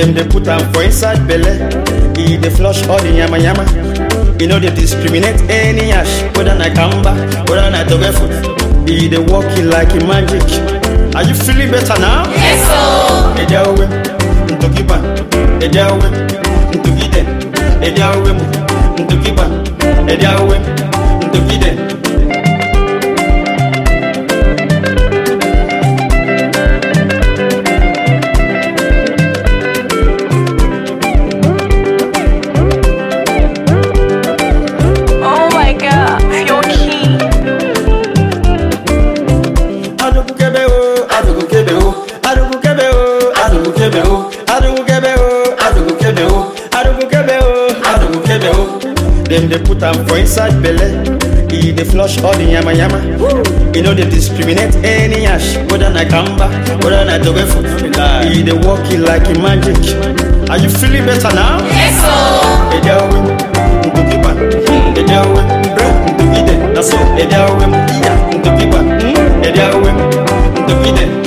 Dem dey put am for inside belle. E dey flush all the yama yama. E no dey discriminate any ash, whether na kamba, whether na togefu. E dey work it like a magic. Are you feeling better now? Yes, so. Ejawe, ntokiba, ejawe, ntokide, ejawe, ntokiba, ejawe, ntokide. Oh my god, you're key. Adugu kebe o, adugu kebe o, adugu kebe o, adugu kebe o, adugu kebe o, adugu kebe o, adugu kebe o, adugu kebe o. Dem dey put am for inside belle. E dey flush all the yama yama. E no dey discriminate any ash, whether na kamba, whether na togefu. E dey work it like a magic. Are you feeling better now? Yes, so. Ejawe, ntokiba, ejawe, bra, ntokide. Na so, ejawe, iya, ntokiba, ejawe, ntokide.